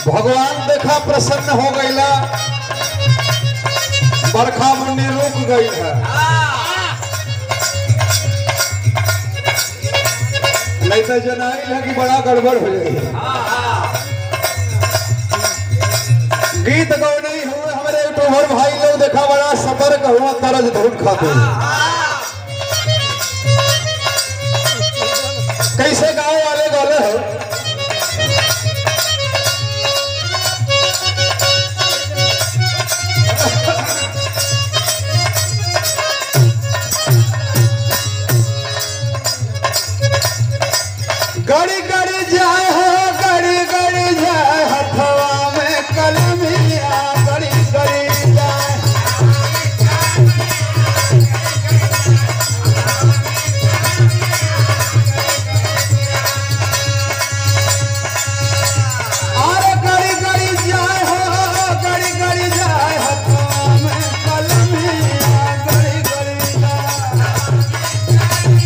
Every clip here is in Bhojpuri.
भगवान देखा प्रसन्न हो गईला बरखा मुन्नी रुक गई है नहीं तो जनाई है कि बड़ा गड़बड़ हो जाएगी गीत गौ नहीं हुए हमारे यूट्यूबर भाई लोग देखा बड़ा सतर्क हुआ तरज धूम खाते कैसे गाँव वाले गौले हो गड़ी गड़ी जाए हो गड़ी गड़ी जाए हथवा में कलमिया गड़ी गड़ी जाए अरे गड़ी गड़ी जाए हो गड़ी गड़ी जाए हथवा में कलमिया गड़ी गड़ी जाए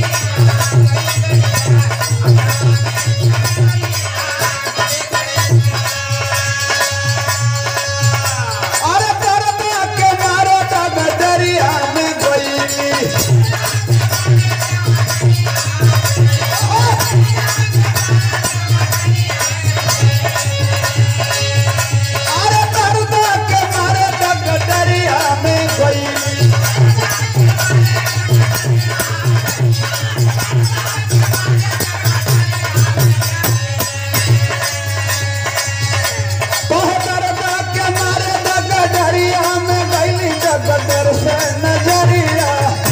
अरे करता के मारो तब दरिया में गई अरे करता के मारो तब दरिया में गई बहुत डरता के मारे तब दरिया में गई जगदर से नजरिया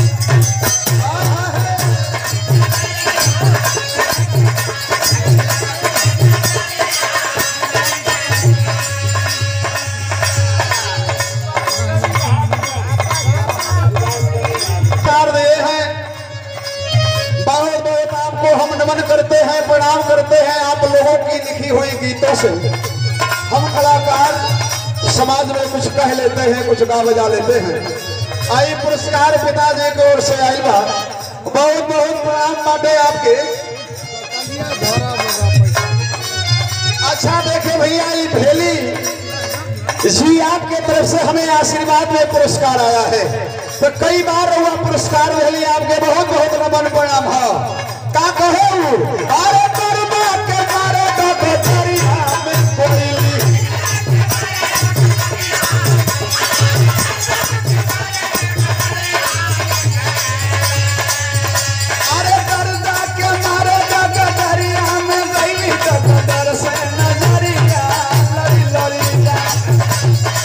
कार दिए हैं बहुत बहुत आपको हम नमन करते हैं प्रणाम करते हैं आप लोगों की लिखी हुई गीतों से हम कलाकार समाज में कुछ कह लेते हैं कुछ गा बजा लेते हैं आई पुरस्कार पिताजी की ओर से आई बा बहुत बहुत प्रणाम बाटे आपके अच्छा देखे भैया ये भेली जी आपके तरफ से हमें आशीर्वाद में पुरस्कार आया है तो कई बार हुआ पुरस्कार भेली आपके बहुत बहुत नमन प्रणाम है का कहे उ? अरे करबा के मारे तो बेचारिया में कोई अरे करदा के मारे तो दरिया में गई तो दर से नजरिया लड़ी लड़ी जा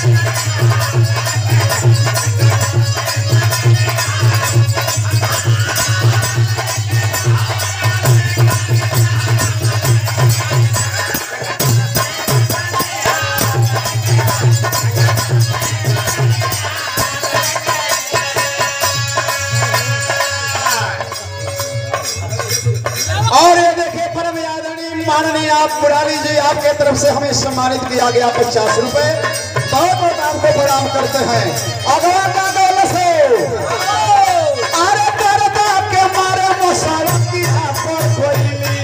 और ये देखिए परम आदरणीय माननीय आप मुरारी जी आपके तरफ से हमें सम्मानित किया गया पचास रुपए बहुत बहुत आपको प्रणाम करते हैं अगवा का दौलत से अरे करदा के मारे मसाला की पर कोई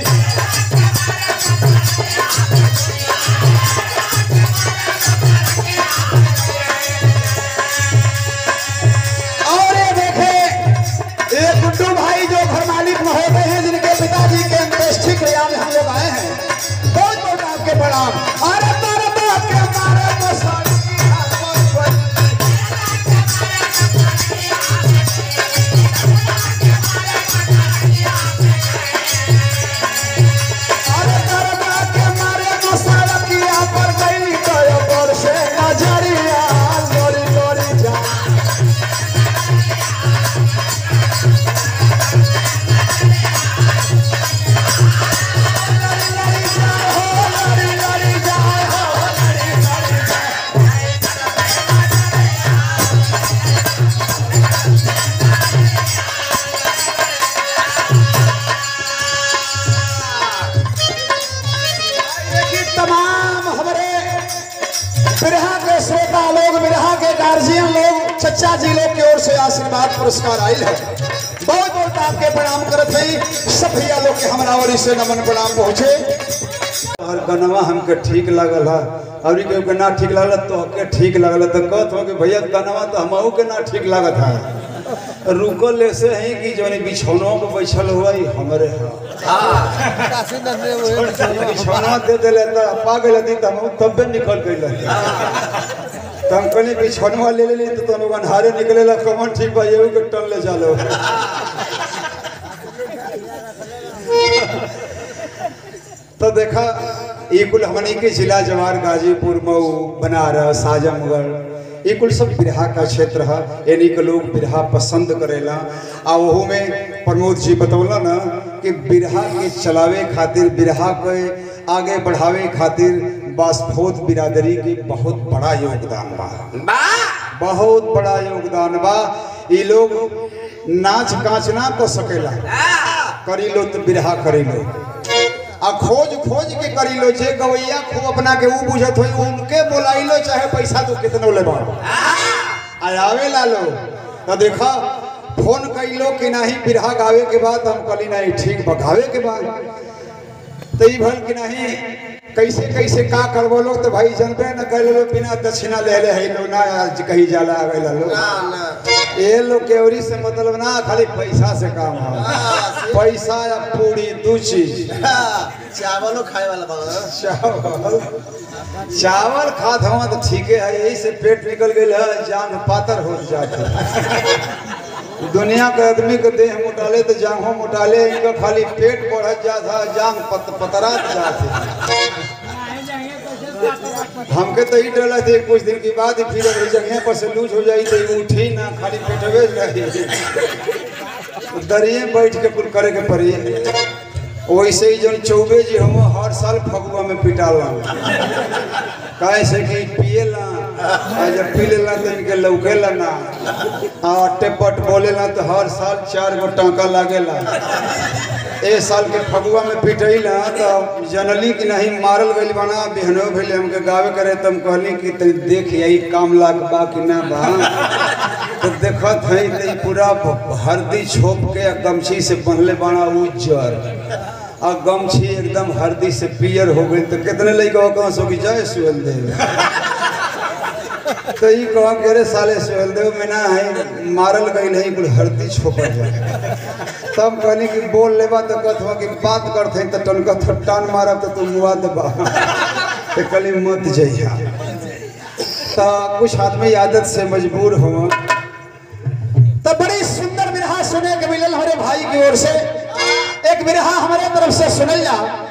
और ये देखे ये गुड्डू भाई जो घर मालिक महोदय हैं जिनके पिताजी के अंत्येष्टि क्रिया में हम लोग आए हैं बहुत बहुत आपके प्रणाम अरे तारे बाप के मारे मसाले की हाथ पर कोई अरे तारे बाप के मारे मसाला की हाथ पर गई तो ये पर से नजरिया लोरी लोरी जा देखिए तमाम हमारे बिरहा के श्रोता लोग बिरहा के गार्जियन लोग चचा जी लोग की ओर से आशीर्वाद पुरस्कार आयल है बहुत बहुत आपके प्रणाम करत है सब भैया लोग के हमारा ओर से नमन प्रणाम पहुंचे और गनवा हमके ठीक लागल है और केहू के ना ठीक लागल तो के ठीक लागल तो कहत हो कि भैया गनवा तो हमहू के ना ठीक लागत है रुकल ऐसे है कि जो बिछौनों पे बैठल हुआ ही हमरे है बिछौना दे दिले तो पा गए थी तो हम तब्बे निकल गए तो हम कहली बिछौनवा ले लेली तो तुम अन्हारे निकले ला कमन ठीक बा ये के टन ले चलो तो देखा ये कुल हमनी के जिला जवार गाजीपुर मऊ बनारस आजमगढ़ ये कुल सब बिरहा का क्षेत्र है यानी के लोग बिरहा पसंद करेला आ वहू में प्रमोद जी बतौला ना कि बिरहा के चलावे खातिर बिरहा के आगे बढ़ावे खातिर बासफोद बिरादरी के बहुत बड़ा योगदान बा बहुत बड़ा योगदान बा ये लोग नाच काच ना कर सकेला करी लो तो बिरहा करी लो आ खोज खोज के करी लो जे गवैया खूब अपना के ऊ बुझत होई उनके बोलाई लो चाहे पैसा तो कितनो लेबा आ आवे ला लो तो देखा फोन कैलो कि नहीं बिरहा गावे के बाद हम कहली नहीं ठीक बा गावे के बाद तो ई भल कि नहीं कैसे कैसे का करबो लोग तो भाई जनबे न कर लो बिना दक्षिणा ले ले है लो ना आज कहीं जाला आवे ला लो ये लोग केवरी से मतलब ना खाली पैसा से काम है पैसा या पूरी दू चीज चावलो खाए वाला बा चावल चावल खात हवा तो ठीक है यही से पेट निकल गई है जांग पातर हो जाते दुनिया के आदमी के देह मोटाले तो जांघों मोटाले इनका खाली पेट बढ़त जात है जांग पत, पतरात जात है हमके तो ही डर थे कुछ दिन के बाद ही फिर अगर जगह पर से लूज हो जाई तो ई उठी ना खाली पेटवे रही दरिए बैठ के कुल करे के पड़ी वैसे ही जन चौबे जी हम हर साल फगुआ में पिटाला काहे से कि पिएला आ जब पी लेला तो इनके लौकेला ना आ टेपट बोलेला तो हर साल चार गो टांका लागेला ए साल के फगुआ में पिटैला तो जनली कि नहीं मारल गइल बना बिहनो भेले हमके गावे करे तम कहली कि तनी देख यही काम लाग बा कि ना बा तो देखत है तो ई पूरा हरदी छोप के आ गमछी से बंधले बना उज्जर आ गमछी एकदम हरदी से पियर हो गई तो कितने लड़का कहाँ सो कि जय सुहेल देव तो ई कहा के रे साले सुहेल देव में ना है मारल गई नहीं कुल हरदी छोपल जाए तब कहनी कि बोल लेबा तो कहत हुआ कि बात करते तो टनका तो टान मारब तो तुम मुआ देबा तो कली मत जइहा तो कुछ आदमी आदत से मजबूर हो तो बड़ी सुंदर बिरहा सुने के मिलल हमारे भाई की ओर से एक बिरहा हमारे तरफ से सुनल जा